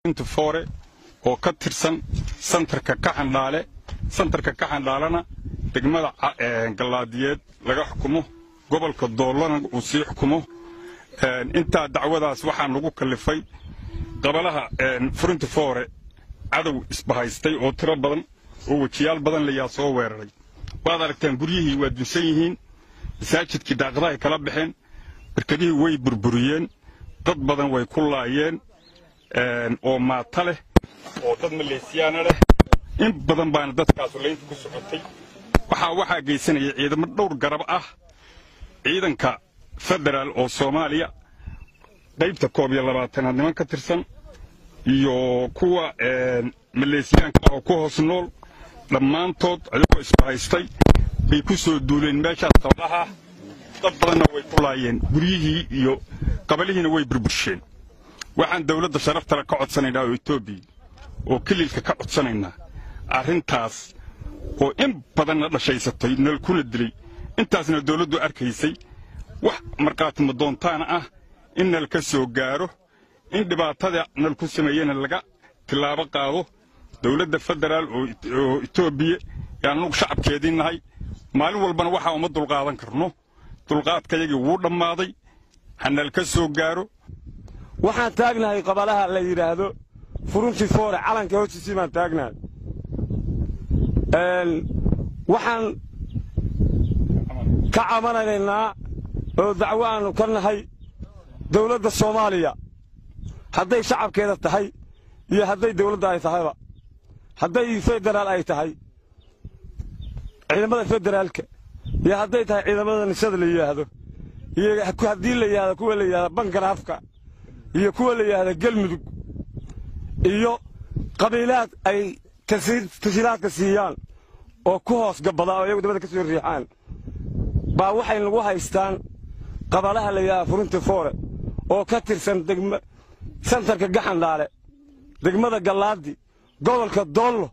foore oo ka tirsan santarka kaxandhaale santarka kaxandhaalena degmada gallaadiyeed laga xukumo gobolka doollana uu sii xukumo intaa dacwadaas waxaa nagu kallifay qabalaha furinti foore cadow isbahaystay oo tiro badan oo wejiyaal badan layaa soo weeraray waad aragtaan guryihii waa dunsan yihiin masaajidkii daaqadahay kala baxeen barkadihii way burburiyeen dad badan way ku laayeen oo maata leh oo dad maleesiyaana leh in badan baana dadkaasu laynta ku socotay waxaa waxaa geysanaya ciidamo dhowr garab ah ciidanka federaal oo soomaaliya qaybta koob iyo labaatanaad niman ka tirsan iyo kuwa maleesiyaanka oo ku hoos nool dhammaantood ayagoo isbahaystay bay ku soo duuleen meeshaas qablaha dad badanna way ku laayeen guryihii iyo qabalihiina way burbursheen waxaan dawladda sharaftale ka codsanaynaa oo etoobiya oo kililka ka codsanaynaa arrintaas oo in badanna dhashaysatay nalkuna dilay intaasna dawladdu arkaysay wax markhaatimo doontaana ah in nal ka soo gaaro in dhibaatada nal ku sameeyena laga tilaabo qaado dawladda federaal oo etoobiya ee annugu shacabkeedii nahay maalin walbana waxaa uma dulqaadan karno dulqaadkayagii wuu dhammaaday hanal ka soo gaaro waxaan taagnahay qabalaha la yidhaahdo furuntii foore calanka hoostiisii baan taagnahay waxaan ka cabanaynaa oo dacwo aannu ka nahay dawladda soomaaliya hadday shacabkeeda tahay iyo hadday dawladda ay tahayba hadday federaal ay tahay ciidamada federaalka iyo hadday tahay ciidamada nisada la yidhaahdo iyo haddii la yidhahdo kuwa la yidhahdo bangaraafka iyo kuwa la yidhahdo gelmudug iyo qabiilaad ay tashiilaadka siiyaan oo ku hoos gabbada oo iyagu dabada ka soo riixaan baa waxay nagu haystaan qabalaha la yidhahda furunti foore oo ka tirsan degma santarka gaxandhaale degmada gallaadi gobolka doollo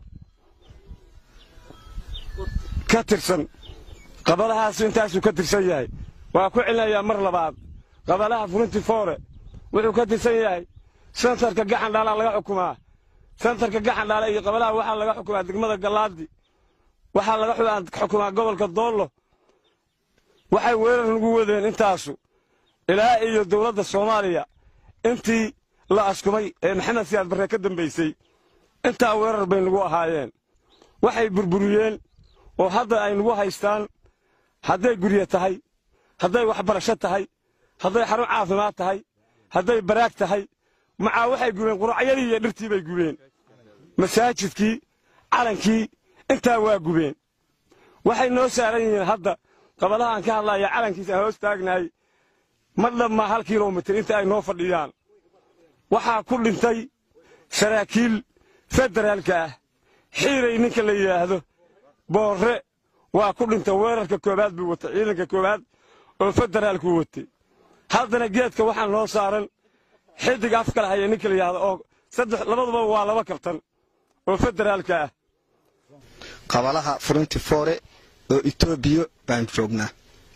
ka tirsan qabalahaasu intaasuu ka tirsan yahay waa ku celinayaa mar labaad qabalaha furunti foore wuxuu ka tirsan yahay santarka gaxandhaalaa laga xukumaa santarka gaxandhaale iyo qabalaha waxaa laga xukumaa degmada gallaadi waxaa laga xukumaa gobolka doollo waxay weerar nagu wadeen intaasu ilaa iyo dawladda soomaaliya intii la askumay ee maxamed siyaad barre ka dambaysay intaa weerar bay nagu ahaayeen waxay burburiyeen oo hadda ay nagu haystaan hadday gurye tahay hadday waxbarasho tahay hadday xarun caafimaad tahay hadday baraag tahay macaa waxay gubeen quracyadii iyo dhirtii bay gubeen masaajidkii calankii intaa waa gubeen waxay noo saaran yihiin hadda qabalaha aan ka hadlaya calankiisa aan hoos taagnahay ma dhammaa hal kilomitir inta ay noo fadhiyaan waxaa ku dhintay saraakiil federaalka ah xiiray ninka la yidhaahdo boorre waa ku dhintay weerarka koowaad buu watay ciidanka koowaad oo federaalku watay haddana geedka waxaa noo saaran xidig afkala haya ninka la yidhahdo oo saddex labaduba waa laba kabtan oo federaalka ah qabalaha furinti foore oo etoobiya baan joognaa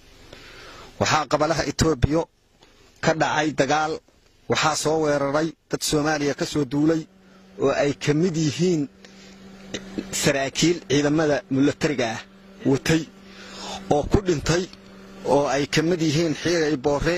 waxaa qabalaha etoobiya ka dhacay dagaal waxaa soo weeraray dad soomaaliya ka soo duulay oo ay ka mid yihiin saraakiil ciidamada milatariga ah watay oo ku dhintay oo ay ka mid yihiin xiiray boorre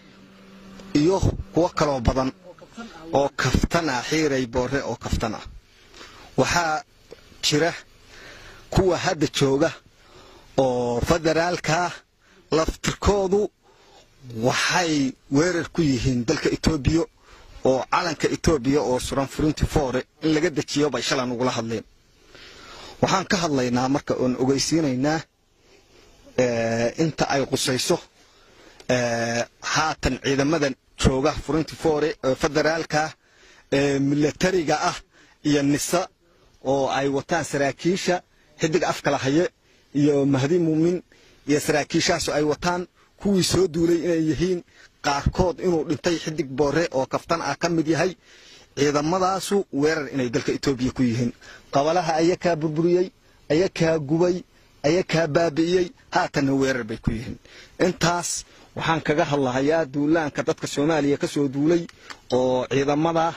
iyo kuwo kaloo badan oo kaftan ah xiiray boorre oo kaftan ah waxaa jira kuwa hadda jooga oo federaalkaa laftirkoodu waxay weerar ku yihiin dalka etoobiya oo calanka etoobiya oo suran furinti foore in laga dejiyo bay shala nugula hadleen waxaan ka hadlaynaa marka oon ogeysiinaynaa inta ay qusayso haatan ciidamada jooga furinti foore federaalka milatariga ah iyo nisa oo ay wataan saraakiisha xidig afkala haye iyo mahdi muumin iyo saraakiishaasu ay wataan kuwii soo duulay inay yihiin qaarkood inuu dhintay xidig boore oo kaftan ah ka mid yahay ciidamadaasu weerar inay dalka etoobiya ku yihiin qabalaha ayakaa burburiyey ayakaa gubay ayakaa baabi'iyey haatanna weerar bay ku yihiin intaas waxaan kaga hadlahayaa duulaanka dadka soomaaliya ka soo duulay oo ciidamada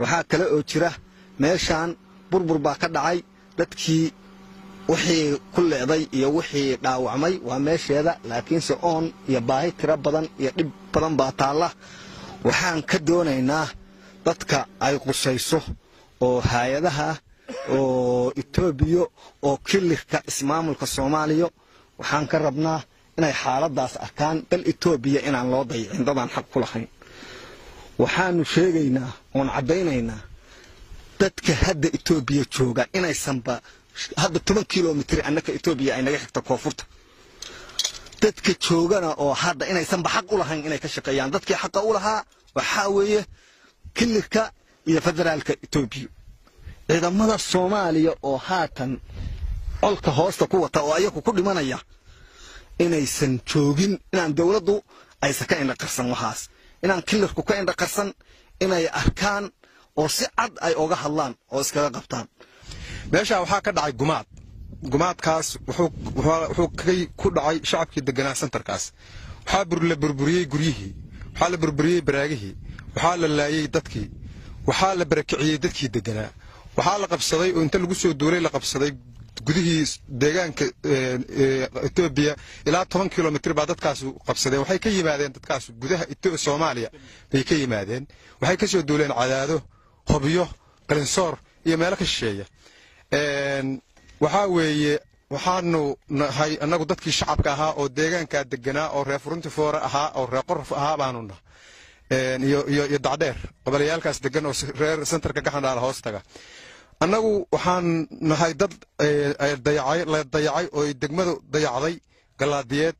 waxaa kale oo jira meeshaan burbur baa ka dhacay dadkii wixii ku leeday iyo wixii dhaawacmay waa meesheeda laakiinse oon iyo baahi tiro badan iyo dhib badan baa taalla waxaan ka doonaynaa dadka ay qusayso oo hay-adaha oo etoobiya oo kilirka ismaamulka soomaaliya waxaan ka rabnaa inay xaaladaas arkaan dal etoobiya inaan loo dayicin dadaan xaq ku lahayn waxaanu sheegaynaa oon caddaynaynaa dadka hadda etoobiya jooga inaysanba hadda toban kilomitr annaka etoobiya ay naga xigta koonfurta dadka joogana oo hadda inaysanba xaq u lahayn inay ka shaqeeyaan dadkii xaqa u lahaa waxaa weeye kilirka iyo federaalka etoobiya ciidamada soomaaliya oo haatan colka hoosta ku wata oo ayagu ku dhimanaya inaysan joogin inaan dowladdu aysan ka indhaqarsan waxaas inaan kilirku ka indhaqarsan inay arkaan oo si cad ay oga hadlaan oo iskaga qabtaan meeshaa waxaa ka dhacay gumaad gumaadkaas wuxuu ku dhacay shacabkii deganaa sentarkaas waxaa la burburiyey guryihii waxaa la burburiyey baraagihii waxaa la laayey dadkii waxaa la barakiciyey dadkii deganaa waxaa la qabsaday oo inta lagu soo duulay la qabsaday gudihii deegaanka etoobiya ilaa toban kilomitr baa dadkaasu qabsadeen waxay ka yimaadeen dadkaas gudaha soomaaliya bay ka yimaadeen waxay ka soo duuleen cadaado hobyo qalinsoor iyo meelo ka shisheeya waxaa weeye waxaanu nahay annagu dadkii shacabka ahaa oo deegaankaa deganaa oo reer furuntifoore ahaa oo reer qoraf ahaa baanu nah iyo dacdheer qabalayaalkaas degan oo reer sentarka gaxandhaala hoos taga annagu waxaan nahay dad la dayacay oo degmadu dayacday galaadiyeed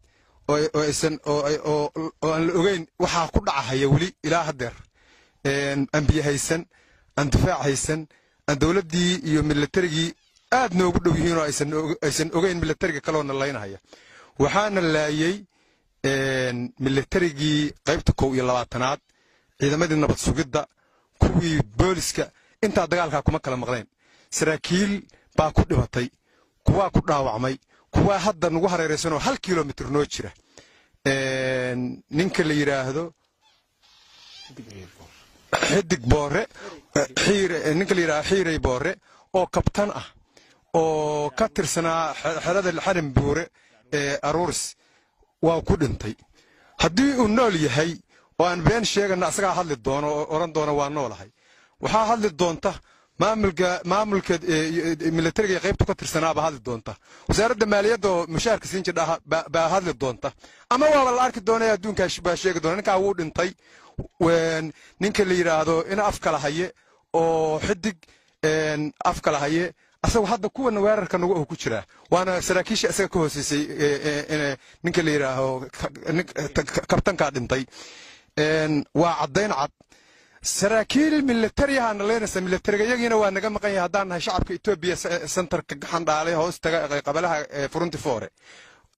oo aan la ogeyn waxaa ku dhacahaya weli ilaa haddeer aan biyo haysan aan difaac haysan aan dowladdii iyo milatarigii aad noogu dhow yihiin oo aysan ogeyn milatariga kaloona laynahaya waxaana laayey milatarigii qaybta kow iyo labaatanaad ciidamadii nabad sugidda kuwii booliska intaa dagaalkaa kuma kala maqleen saraakiil baa ku dhimatay kuwaa ku dhaawacmay kuwaa hadda nagu hareeraysanoo hal kilomitr noo jira ninka la yidhaahdo xidig boore ninka la yidhahdo xiirey boore oo kabtan ah oo ka tirsanaa xerada xarin buure ee aruuris waa ku dhintay haddii uu nool yahay oo aan been sheegana asagaa hadli doono oo odhan doona waa noolahay waxaa hadli doonta maamulka maamulka milatariga qaybtu ka tirsanaabaa hadli doonta wasaaradda maaliyadda oo mushaarka siin jirdha baa hadli doonta ama waaba la arki doona adduunkaa baa sheegi doona ninkaa wuu dhintay ninka la yidhaahdo ina af kala haye oo xidig af kala haye asagu hadda kuwana weerarka nagu ah ku jiraa waana saraakiisha isaga ka hooseysay ninka la yidhaaho kabtankaa dhintay waa caddayn cad saraakiil milatariyahana leynaysa milatariga iyagiina waa naga maqan yahay haddaan nahay shacabka etoobiya sentarka gaxandhaalay hoos taga qabalaha furunti foore